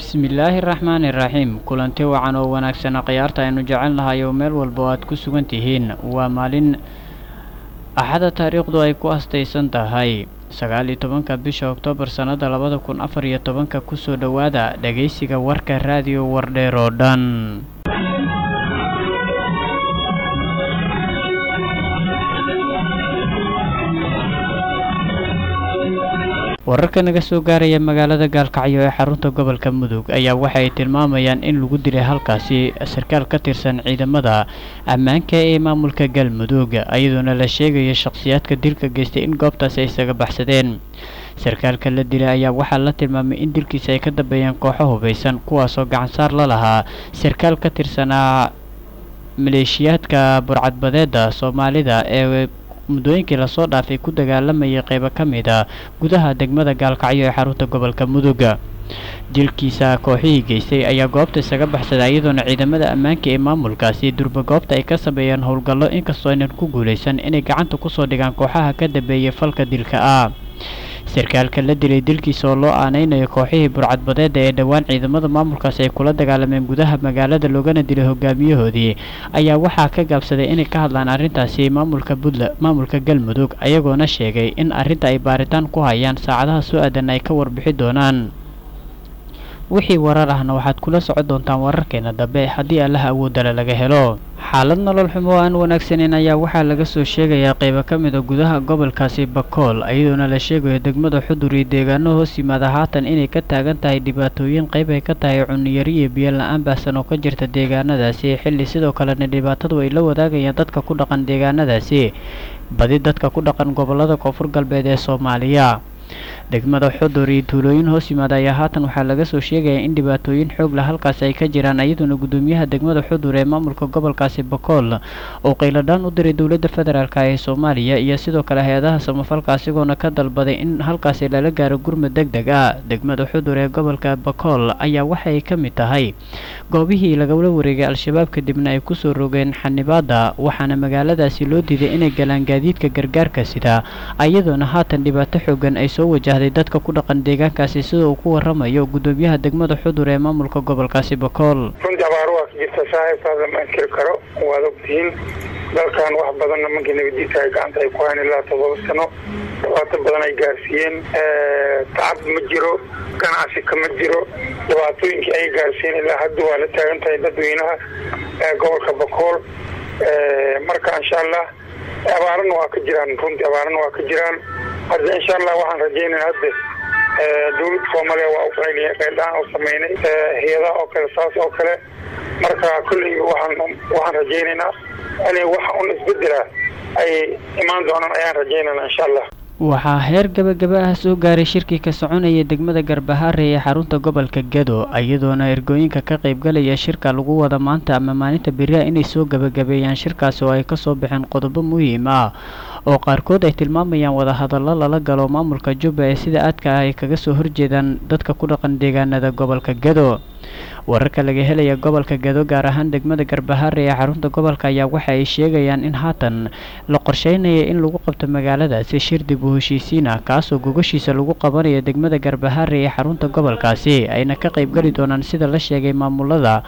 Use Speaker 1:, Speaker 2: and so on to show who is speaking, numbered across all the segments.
Speaker 1: bismillaahi raxmaani raxiim kulanti wacan oo wanaagsana khiyaarta aynu jecel nahay oo meel walba oo aad ku sugan tihiin waa maalin axada taariikhdu ay ku astaysan tahay sagaal iyo tobanka bisha oktoobar sannada labada kun afar iyo tobanka kusoo dhowaada dhegaysiga warka raadiyo wardheer oo dhan wararka naga soo gaaraya magaalada gaalkacyo ee xarunta gobolka mudug ayaa waxa ay tilmaamayaan in lagu dilay halkaasi sarkaal ka tirsan ciidamada ammaanka ee maamulka galmudug iyadoona la sheegaya shakhsiyaadka dilka geystay in goobtaasi ay isaga baxsadeen sarkaalka la dilay ayaa waxaa la tilmaamay in dilkiisa ay ka dambeeyeen kooxo hubaysan kuwaasoo gacansaar la lahaa sarkaal ka tirsanaa maleeshiyaadka burcadbadeeda soomaalida ee muddooyinkii lasoo dhaafay ku dagaalamayay qeybo ka mid a gudaha degmada gaalkacyo ee xarunta gobolka mudug dilkiisa kooxihii geystay ayaa goobta isaga baxsaday iyadoona ciidamada ammaanka ee maamulkaasi durba goobta ay ka sameeyeen howlgallo inkastoo aynan ku guulaysan inay gacanta kusoo dhigaan kooxaha ka dambeeyay falka dilka ah sarkaalka la dilay dilkiisa oo loo aaneynayo kooxihii burcadbadeeda ee dhowaan ciidamada maamulkaasi ay kula dagaalameen gudaha magaalada loogana dilay hogaamiyahoodii ayaa waxaa ka gaabsaday inay ka hadlaan arrintaasi maamulka puntland maamulka galmudug ayagoona sheegay in arrinta ay baaritaan ku hayaan saacadaha soo aadan ay ka warbixi doonaan wixii warar ahna waxaad kula socon doontaan wararkeena dambe haddii allaha awoodale laga helo xaalad nolol xumo oo aan wanaagsaneyn ayaa waxaa laga soo sheegayaa qeybo ka mid a gudaha gobolkaasi bakool iyadoona la sheegayo degmada xudur iyo deegaano hoos yimaada haatan inay ka taagan tahay dhibaatooyin qeyb ay ka tahay cuniyari iyo biyo la-aan baahsan oo ka jirta deegaanadaasi xilli sidoo kalena dhibaatadu ay la wadaagayaan dadka ku dhaqan deegaanadaasi badi dadka ku dhaqan gobolada koonfur galbeed ee soomaaliya degmada xudur iyo tuulooyin hoos yimaada ayaa haatan waxaa laga soo sheegayaa in dhibaatooyin xoog lah halkaasi ay ka jiraan iyadoona guddoomiyaha degmada xudur ee maamulka gobolkaasi bakool oo qayladhaan u diray dowladda federaalk ee soomaaliya iyo sidoo kale hay-adaha samafalka asigoona ka dalbaday in halkaasi lala gaaro gurmud deg deg ah degmada xudur ee gobolka bakool ayaa waxay ka mid tahay goobihii lagala wareegay al-shabaab kadibna ay kusoo rogeen xanibaada waxaana magaaladaasi loo diiday inay galaan gaadiidka gargaarka sida iyadoona haatan dhibaato xoogan ay soo wajahday dadka ku dhaqan deegaankaasi sida uu ku waramayo guddoomiyaha degmada xudur ee maamulka gobolkaasi bakool
Speaker 2: runtii abaaro waa ka jirta saaxiibkaas lama inkiri karo waad ogtihiin dalkan wax badanna markii nabadiisa ay gacanta ay ku hayn ilaa toddoba sano dhibaato badan ay gaarsiiyeen tacab ma jiro ganacsi kama jiro dhibaatooyinkii ay gaarsiiyeen ilaa hadda waa la taagan tahay dadweynaha gobolka bakool marka insha allah abaarana waa ka jiraan runtii abaarana waa ka jiraan hadda insha allah waxaan rajaynaya hadda dawladda soomaaliya waa u qayliya qayldhaan u sameynay hay-adaha oo kale saas oo kale marka kolley waxaan waxaan rajaynaynaa inay wax un isbedela ay imaan doonaan ayaan rajaynaynaa insha allah
Speaker 1: waxaa heer gabagaba ah soo gaaray shirkii ka soconaya degmada garbahaare ee xarunta gobolka gado iyadoona ergooyinka ka qaybgalaya shirka lagu wada maanta ama maalinta beriha inay soo gabagabeeyaan shirkaasi oo ay kasoo baxeen qodobo muhiim ah oo qaarkood ay tilmaamayaan wadahadallo lala galo maamulka jubba ee sida aadka ah ay kaga soo horjeedaan dadka ku dhaqan deegaanada gobolka gado wararka laga helaya gobolka gado gaar ahaan degmada garbahaare ee xarunta gobolka ayaa waxa ay sheegayaan in haatan la qorsheynaya in lagu qabto magaaladaasi shir dib u heshiisiin ah kaasoo gogashiisa lagu qabanayo degmada garbahaare ee xarunta gobolkaasi ayna ka qaybgeli doonaan sida la sheegay maamulada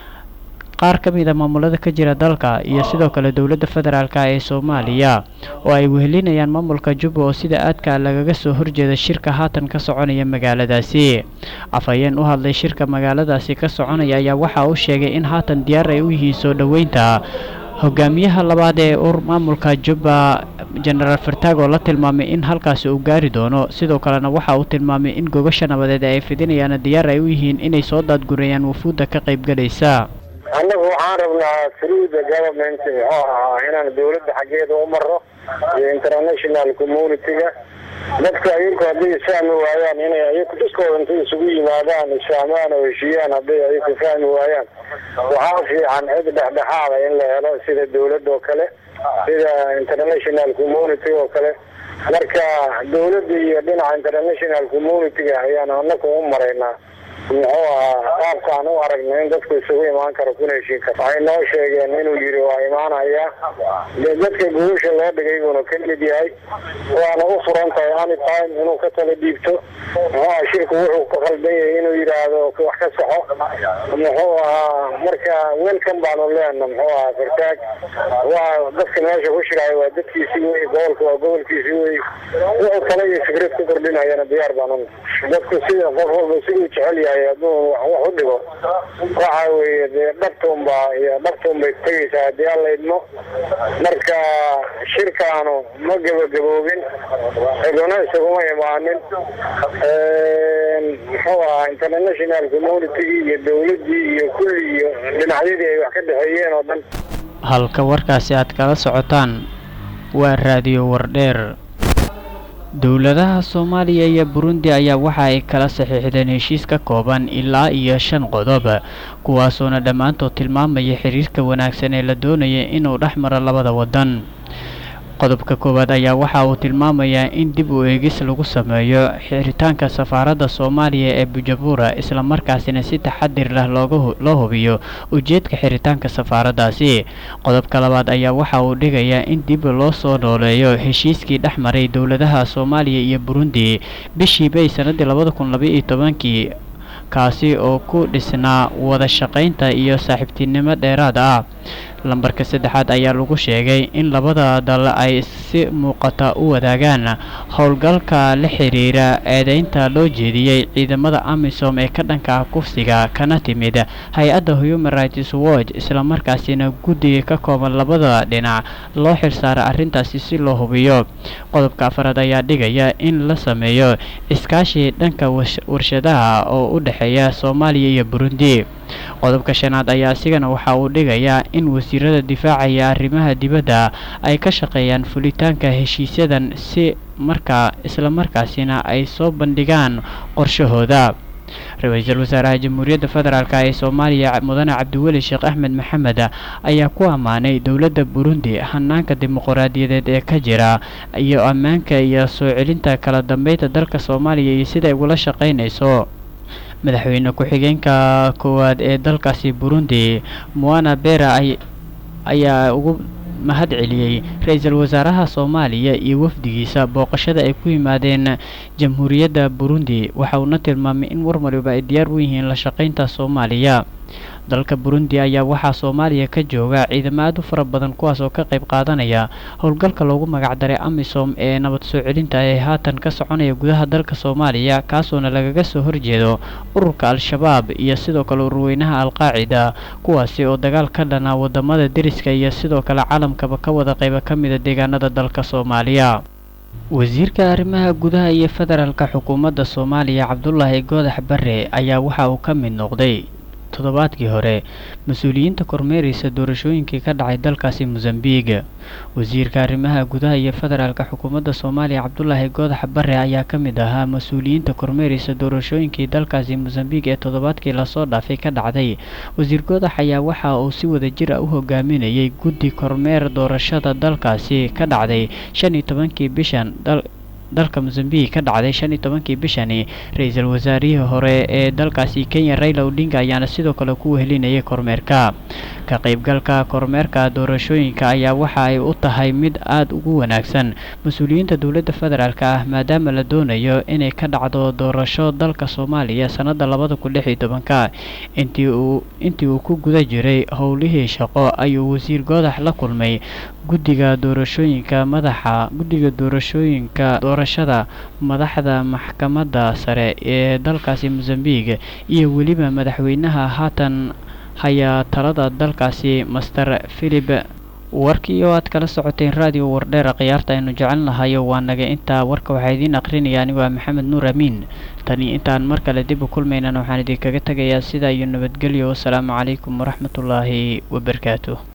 Speaker 1: qaar ka mid a maamulada ka jira dalka iyo sidoo kale dowladda federaalk ee soomaaliya oo ay wehelinayaan maamulka jubba oo sida aadka lagaga soo horjeeda shirka haatan ka soconaya magaaladaasi afhayeen u hadlay shirka magaaladaasi ka soconaya ayaa waxa uu sheegay in haatan diyaar ay u yihiin soo dhoweynta hogaamiyaha labaad ee ur maamulka jubba jenaraal fartaag oo la tilmaamay in halkaasi uu gaari doono sidoo kalena waxa uu tilmaamay in gogasha nabadeed ay fidinayaan diyaar ay u yihiin inay soo daadgurayaan wufuudda ka qaybgalaysa
Speaker 3: annagu waxaan rabnaa through the government muxuu ahaa inaan dawladda xaggeeda u maro iyo international community-ga dadka ayaku hadday isfahmi waayaan inay ayaku dadkooda intay isugu yimaadaan isfahmaan oo heshiiyaan hadday ayaku fahmi waayaan waxaa fiican cid dhexdhexaada in la helo sida dawladda oo kale sida international community oo kale marka dawladda iyo dhinaca international community-ga ayaan anaku u maraynaa muxuu ahaa qaabkaan u aragna in dadku isugu imaan karo kuna heshiin karo waxay noo sheegeen inuu yidhi waa imaanaya dee dadka guusha loo dhigay buuna ka mid yahay waana u furan tahay anytime inuu ka tala dhiibto muxuu aha shirku wuxuu ku qaldan yahay inuu yidhaahdo wax ka saxo muxuu ahaa marka welcome baanu leena muxuu ahaa fartaag waa dadka meesha ku shiraayo waa dadkiisii wey gobolka waa gobolkiisii wey wuxuu kale iyo fikrad ku kordhinayana diyaar baanu dadku sida qof walba siduu jecel yahay hadduu wax u dhigo waxa weeye dee dhabtuunbaa iyo dhabtuunbay tegaysaa haddii alla idmo marka shirkaanu ma gebagaboobin ciduna isaguma imaanin muxuu ahaa international communitygii iyo dowladdii iyo kulli iyo dhinacyadii ay wax ka dhexeeyeen oo dhan
Speaker 1: halka warkaasi aad kala socotaan waa raadiyo wardheer dowladaha soomaaliya iyo burundi ayaa waxa ay kala saxiixdeen heshiis ka kooban ilaa iyo shan qodob kuwaasoona dhammaantood tilmaamaya xiriirka wanaagsan ee la doonaya inuu dhex maro labada waddan qodobka koowaad ayaa waxa uu tilmaamayaa in dib u eegis lagu sameeyo xiritaanka safaaradda soomaaliya ee bujabuura islamarkaasina si taxadir lah loo hubiyo ujeedka xiritaanka safaaraddaasi qodobka labaad ayaa waxa uu dhigayaa in dib loo soo nooleeyo heshiiskii dhex maray dowladaha soomaaliya iyo burundi bishii bay sannaddii labada kun labaiyo tobankii kaasi oo ku dhisnaa wada shaqaynta iyo saaxiibtinimo dheeraad ah lambarka saddexaad ayaa lagu sheegay in labada dal ay si muuqata u wadaagaan howlgalka la xiriira eedeynta loo jeediyey ciidamada amisom ee ka dhanka ah kufsiga kana timid hay-adda human rights watch islamarkaasina guddiga ka kooban labada dhinac loo xilsaara arrintaasi si loo hubiyo qodobka afaraad ayaa dhigaya in la sameeyo iskaashi dhanka warshadaha oo u dhexeeya soomaaliya iyo burundi qodobka shanaad ayaa isigana waxa uu dhigayaa in wasiirada difaaca iyo arrimaha dibadda ay ka shaqeeyaan fulitaanka heshiisyadan si markaa islamarkaasina ay soo bandhigaan qorshahooda ra-iisul wasaaraha jamhuuriyadda federaalk ee soomaaliya mudane cabdiweli sheekh axmed maxamed ayaa ku ammaanay dowladda burundi hanaanka dimuqraadiyadeed ee ka jira iyo ammaanka iyo soo celinta kala dambeynta dalka soomaaliya iyo sida ay ugula shaqaynayso madaxweyne ku-xigeenka koowaad ee dalkaasi burundi moana bera ayaa ugu mahad celiyey ra-iisul wasaaraha soomaaliya iyo wafdigiisa booqashada ay ku yimaadeen jamhuuriyadda burundi waxa uuna tilmaamay in war waliba ay diyaar u yihiin la shaqaynta soomaaliya dalka burundi ayaa waxaa soomaaliya ka jooga ciidamo aad u fara badan kuwaas oo ka qayb qaadanaya howlgalka loogu magacdaray amisom ee nabad soo celinta ee haatan ka soconaya gudaha dalka soomaaliya kaasoona lagaga soo horjeedo ururka al-shabaab iyo sidoo kale ururweynaha al-qaacida kuwaasi oo dagaal ka dhana wadamada deriska iyo sidoo kale caalamkaba ka wada qayba ka mida deegaanada dalka soomaaliya wasiirka arrimaha gudaha iyo federaalka xukuumadda soomaaliya cabdulaahi goodax bare ayaa waxa uu ka mid noqday toddobaadkii hore mas-uuliyiinta kormeeraysa doorashooyinkii ka dhacay dalkaasi mosambique wasiirka arrimaha gudaha iyo federaalka xukuumadda soomaaliya cabdulaahi goodax bare ayaa ka mid ahaa mas-uuliyiinta kormeeraysa doorashooyinkii dalkaasi mosambique ee toddobaadkii lasoo dhaafay ka dhacday wasiir goodax ayaa waxa uu si wada jir a u hogaaminayay guddi kormeer doorashada dalkaasi ka dhacday shan iyo tobankii bishan dalka mosambique ka dhacday shan iyo tobankii bishani ra-iisul wasaarihii hore ee dalkaasi kenya raila odinga ayaana sidoo kale ku wehelinayay kormeerka ka qaybgalka kormeerka doorashooyinka ayaa waxa ay u tahay mid aada ugu wanaagsan mas-uuliyiinta dowladda federaalk ah maadaama la doonayo inay ka dhacdo doorasho dalka soomaaliya sannada labada kun lix iyo tobanka intii uu intii uu ku guda jiray howlihii shaqo ayuu wasiir goodax la kulmay guddiga doorashooyinka madaxa guddiga doorashooyinka doorashada madaxda maxkamadda sare ee dalkaasi mosambique iyo weliba madaxweynaha haatan hayaa talada dalkaasi master philip warkii oo aad kala socoteen raadiyo wardheera khiyaarta aynu jecelnahayo waa naga intaa warka waxaa idiin aqrinaya anigu waa maxamed nuur amiin tani intaan mar kale dib u kulmaynan waxaan idinkaga tegayaa sidaa iyo nabadgelyo wasalaamu calaykum waraxmatullaahi wabarakaatu